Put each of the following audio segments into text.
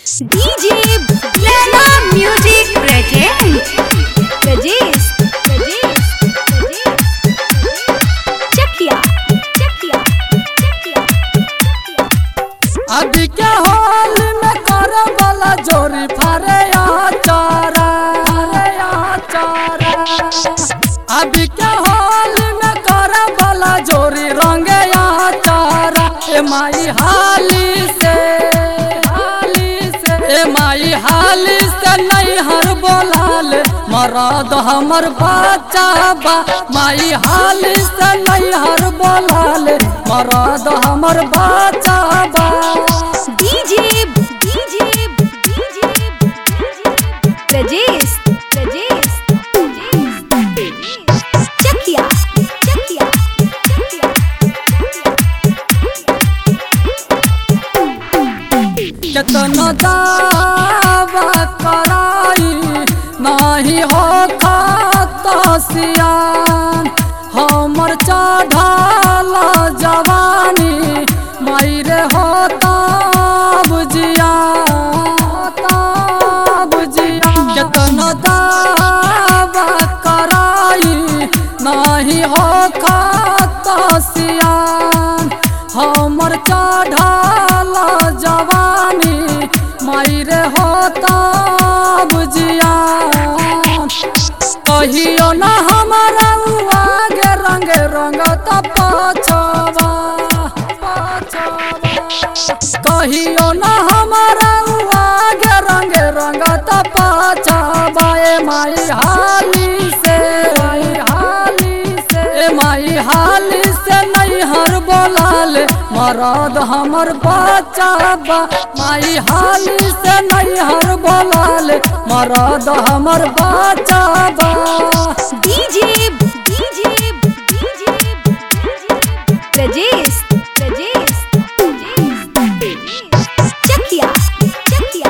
DJ Lana Music present Rajesh Rajesh Rajesh Chakia Chakia Chakia अभी के हाल में करे वाला जोरी फारे चारा फारे चारा अभी के हाल में करे वाला जोरी रंगे चारा ए माई हाली से हाली से ए माई हाली से नहीं हर बोलाल मरद हमर बच्चा बा माई हाली से नहीं हर बोलाल मरद हमर बच्चा बा DJ DJ DJ Rajesh Rajesh Rajesh Chakia Chakia Chakia केतना दावा कराई नाही हो खाता सियान हमर चढ़ाल जवानी मायरे होता बुझिया होता बुझिया केतना दावा कराई नाही हो खाता सियान हमर चढ़ाल जवानी मायरे होता बुझिया कहियो न हमारा आगे रंग रंग पछवा कहियो न हमारा आगे रंग रंग पछवा ए माई हाली से माई हाली से ए माई हाली से नहीं हर बोलाल मरद हमर बच्चा बा माई हाली से नहीं हर बोलाल मरद हमर बच्चा बा DJ DJ DJ Rajesh Rajesh Chakia Chakia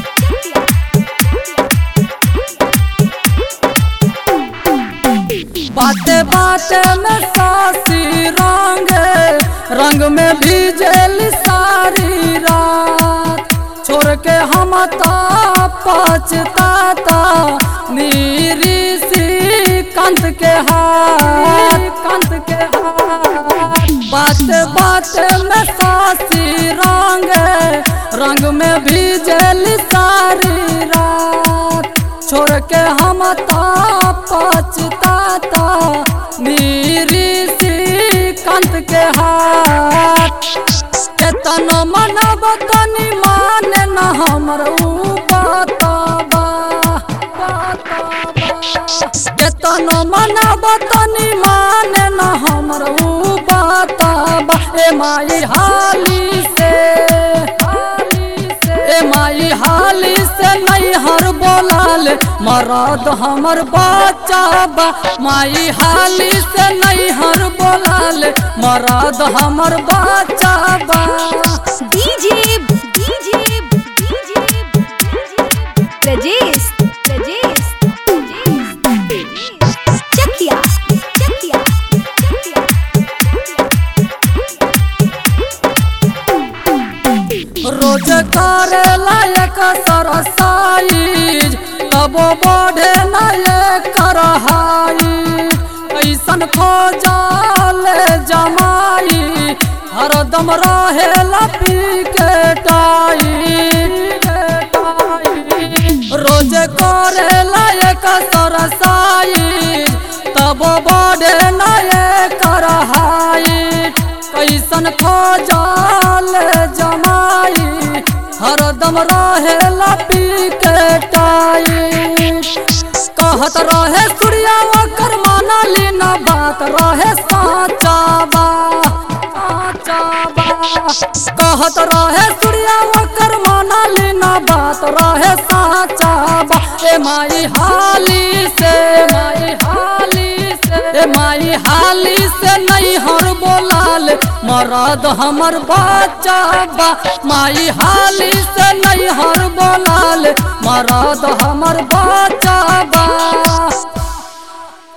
बाते बाते में सासी रंग रंग में भीजल सारी रात छोड़ के हम ता पछताता नीरी सी कंत के हाथ कंत के हाथ बात बात में सासी रंग रंग में भीजल सारी रात छोड़ के हम ता पछताता नीरी सी कंत के हाथ केतन मनब तनी माने न हमर ऊ बताबा केतन मनब तनी माने न हमर ऊ बताबा ए माई हाली से हाली से ए माई हाली से नहीं हर बोलाल मरद हमर बच्चा बा माई हाली से नहीं हर बोलाल मरद हमर बच्चा बा DJ DJ DJ Rajesh Rajesh Chakia Chakia रोज करे लायक सरसाइज तबो बढ़े नायक करहाई ऐसन खोजाल जमाई हरदम रहे लपी के टाई रोज करे लायक सरसाई तब बढ़े नायक करहाई कैसन खोजाल जमाई हरदम रहे लपी के टाई कहत रहे सूर्या ओकर मानली न बात रहे साचा बा साचा बा कहत रहे सूर्या ओकर मानली न बात रहे साचा बा ए माई हाली से माई हाली से ए माई हाली से नहीं हर बोलाल मरद हमर बच्चा बा माई हाली से नहीं हर बोलाल मरद हमर बच्चा बा